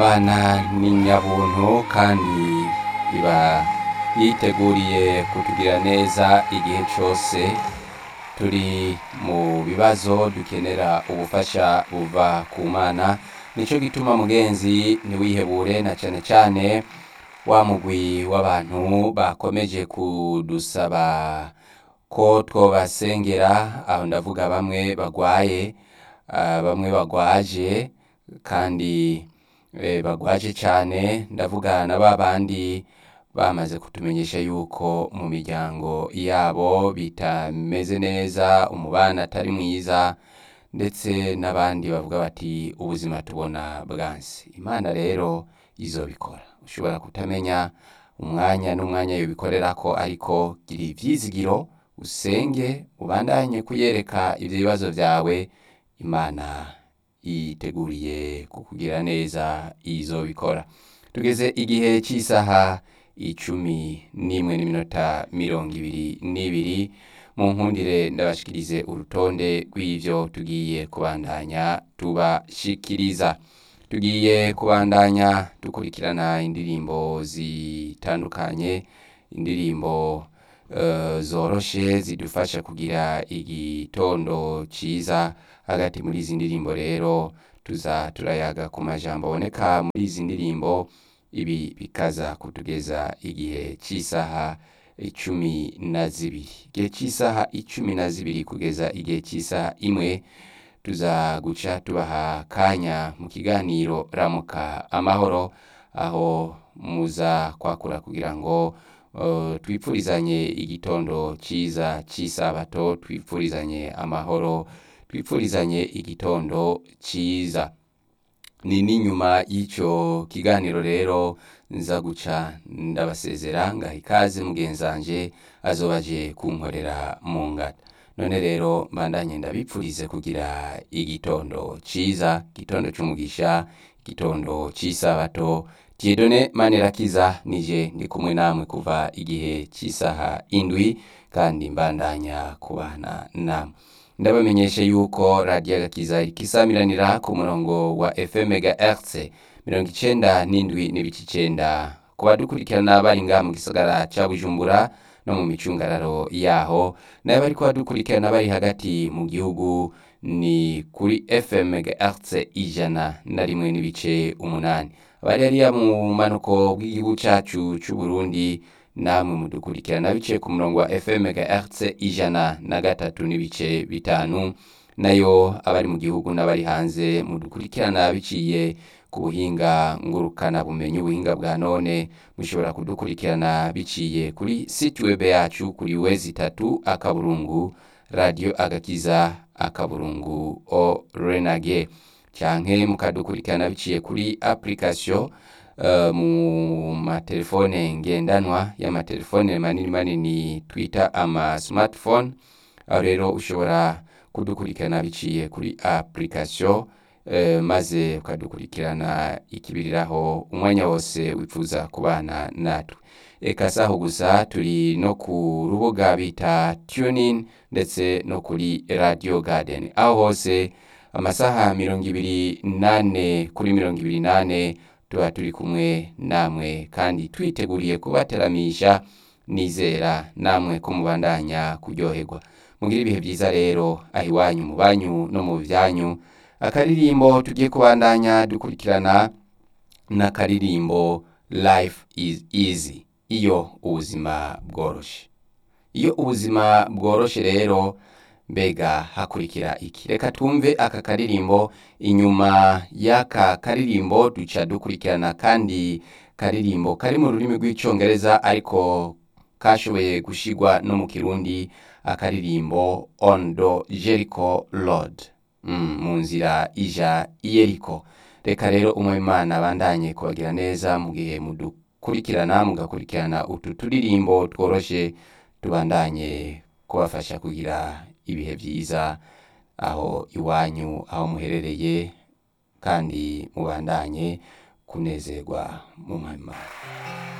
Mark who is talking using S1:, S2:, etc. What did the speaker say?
S1: imana ni nyabuntu kandi iba yiteguriye kutugirira neza igihe cyose turi mu bibazo dukenera ubufasha buva ku mana nicyo gituma mugenzi ntiwihebure na cyane cyane wa mugwi w'abantu bakomeje kudusaba ko twobasengera aho ndavuga bamwe bagwaye ah, bamwe bagwaje kandi eh, bagwaje cyane ndavuga na ba bandi bamaze kutumenyesha yuko mu miryango yabo bitameze neza umubano atari mwiza ndetse n'abandi bavuga bati ubuzima tubona bwansi imana rero izobikora ushobora kutamenya umwanya n'umwanya yobikorera ko ariko gira ivyizigiro usenge ubandanye kuyereka ivyo bibazo vyawe imana yiteguriye kukugira neza izobikora tugeze igihe cy'isaha icumi n'imwe n'iminota mirongo ibiri n'ibiri mu nkundire ndabashikirize urutonde rw'ivyo tugiye kubandanya tubashikiriza tugiye kubandanya dukurikirana indirimbo zitandukanye indirimbo eh, zoroshe zidufasha kugira igitondo ciza hagati muri izi ndirimbo rero tuza turayaga ku majambo aboneka muri izi ndirimbo ibi bikaza kutugeza igihe cy'isaha icumi na zibiri igihe cy'isaha icumi na zibiri kugeza igihe cy'isaha imwe tuza guca tubaha kanya mu kiganiro ramuka amahoro aho muza kwakura kugira ngo uh, twipfurizanye igitondo cyiza cy'isabato twipfurizanye amahoro twipfurizanye igitondo cyiza ni n'inyuma y'icyo kiganiro rero nza guca ndabasezera ngaha ikaze mugenzanje azobaje kunkorera mu ngata none rero mbandanye ndabipfurize kugira igitondo ciza igitondo c'umugisha igitondo c'isabato Dieudonne Manirakiza nije ndi kumwe namwe kuva igihe cy'isaha indwi kandi mbandanya kubana namwe ndabamenyeshe yuko radiyo agakiza ikisamiranira ku murongo wa fm megahertz mirongo icenda n'indwi n'ibice icenda ku badukurikirana bari ngaha mu gisagara ca bujumbura no mu micungararo yaho nayo bariko badukurikirana bari hagati mu gihugu ni kuri fm megahertz ijana na rimwe n'ibice umunani abari hariya mu manuko bw'igihugu cacu c'uburundi namwe mudukurikirana biciye ku murongo wa fm megahertz ijana na gatatu n'ibice bitanu nayo abari mu gihugu n'abari hanze mudukurikirana biciye ku buhinga ngurukana bumenyi ubuhinga bwa none mushobora kudukurikirana biciye kuri site web yacu kuri wezi itatu akaburungu radio agakiza akaburungu o renage canke mukadukurikirana biciye kuri application uh, mu matelefone ngendanwa y'amatelefone manini manini twita ama smartphone aho rero ushobora kudukurikirana biciye kuri application uh, maze ukadukurikirana ikibiriraho umwanya wose wifuza kubana natwe eka saho gusa turi no ku rubuga bita tunin ndetse no kuri radio garden aho hose amasaha mirongo ibiri nane kuri mirongo ibiri nane tuba turi kumwe namwe kandi twiteguriye kubateramisha nizera namwe ko mubandanya kuryoherwa mugire ibihe byiza rero aho iwanyu mu banyu no mu byanyu akaririmbo tugiye kubandanya dukurikirana n'akaririmbo life is easy iyo ubuzima bworoshe iyo ubuzima bworoshe rero mbega hakurikira iki reka twumve aka karirimbo inyuma y'aka karirimbo duca dukurikirana kandi karirimbo kari mu rurimi rw'icyongereza ariko kashoboye gushigwa no mu kirundi akaririmbo on the jericho road mm, mu nzira ija iyeriko reka rero umwimana abandanye kubagira neza mu gihe mudukurikirana mugakurikirana utu turirimbo tworoshe tubandanye kubafasha kugira ibihe byiza aho iwanyu aho muherereye kandi mubandanye kunezerwa mu mwami